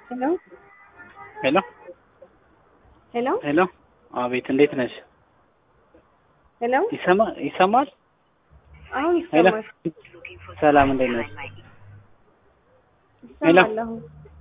ሄሎ ሄሎ ሄሎ ሄሎ፣ አቤት፣ እንዴት ነሽ? ሄሎ ይሰማ ይሰማል? አሁን ሄሎ፣ ይሰማል ሰላም፣ እንዴት ነሽ? ሄሎ። ይሰማል አሁን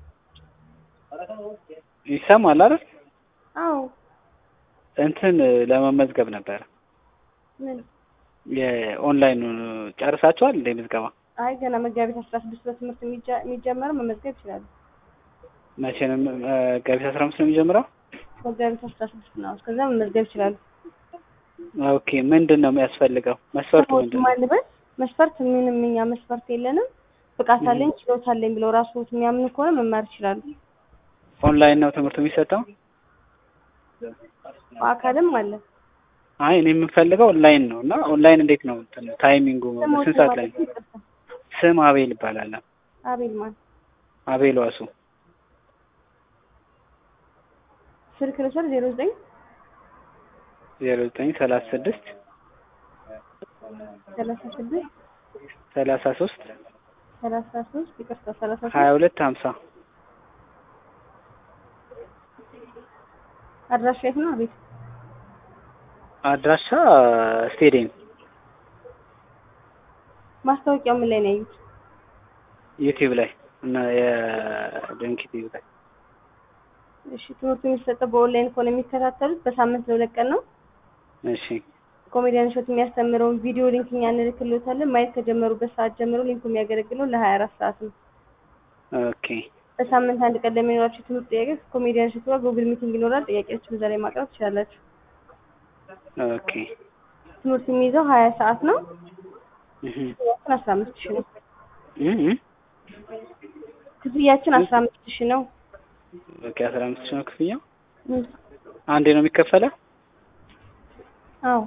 ይሰማል አይደል? አዎ እንትን ለመመዝገብ ነበረ ምን የኦንላይን ጨርሳችኋል እንደ ምዝገባ? አይ ገና መጋቢት አስራ ስድስት በትምህርት የሚጀ- የሚጀመረው መመዝገብ ይችላሉ መቼ ነው? መጋቢት አስራ አምስት ነው የሚጀምረው? መጋቢት አስራ ስድስት ነው እስከዛ መመዝገብ ይችላሉ ኦኬ። ምንድን ነው የሚያስፈልገው? መስፈርቱ ምንድን ነው? ማልበስ መስፈርት ምንም እኛ መስፈርት የለንም ብቃት አለኝ ችሎታ አለኝ ብለው ራሱ የሚያምኑ ከሆነ መማር ይችላሉ ኦንላይን ነው ትምህርቱ የሚሰጠው? በአካልም አለ አይ እኔ የምፈልገው ኦንላይን ነው እና ኦንላይን እንዴት ነው እንትን ታይሚንጉ ስሞት ስንት ሰዓት ላይ ማለት ነው? ይቅርታ ስም አቤል ይባላል። አቤል ማን አቤል ዋሱ ስልክ ልውሰድ ዜሮ ዘጠኝ ዜሮ ዘጠኝ ሰላሳ ስድስት ሰላሳ ስድስት ሰላሳ ሶስት ሰላሳ ሶስት ይቅርታ ሰላሳ ሀያ ሶስት ሁለት ሀምሳ አድራሻ የት ነው አቤት አድራሻ ስቴዲየም ማስታወቂያው ምን ላይ ነው ያዩት ዩቲዩብ ላይ እና የድንክ ዩቲዩብ ላይ እሺ ትምህርቱ የሚሰጠው በኦንላይን ከሆነ የሚከታተሉት በሳምንት ለሁለት ቀን ነው እሺ ኮሜዲያን እሸቱ የሚያስተምረውን ቪዲዮ ሊንክ እኛ እንልክልዎታለን ማየት ከጀመሩበት ሰዓት ጀምሮ ሊንኩ የሚያገለግለው ለሀያ አራት ሰዓት ነው ኦኬ በሳምንት አንድ ቀን ለሚኖራቸው ትምህርት ጥያቄ ከኮሜዲያን እሸቱ ጋር ጉግል ሚቲንግ ይኖራል ጥያቄዎችን እዛ ላይ ማቅረብ ትችላላችሁ ኦኬ ትምህርቱ የሚይዘው ሀያ ሰዓት ነው እህ ክፍያችን አስራ አምስት ሺህ ነው እህ ክፍያችን አስራ አምስት ሺህ ነው ኦኬ አስራ አምስት ሺህ ነው ክፍያው እም፣ አንዴ ነው የሚከፈለው አዎ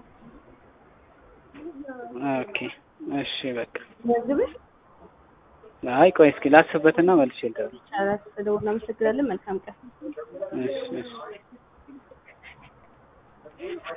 ኦኬ እሺ በቃ መዝግብሽ አይ ቆይ እስኪ ላስብበትና መልሼ ልደውል ይቻላል ተደውል እናመሰግናለን መልካም ቀን እሺ እሺ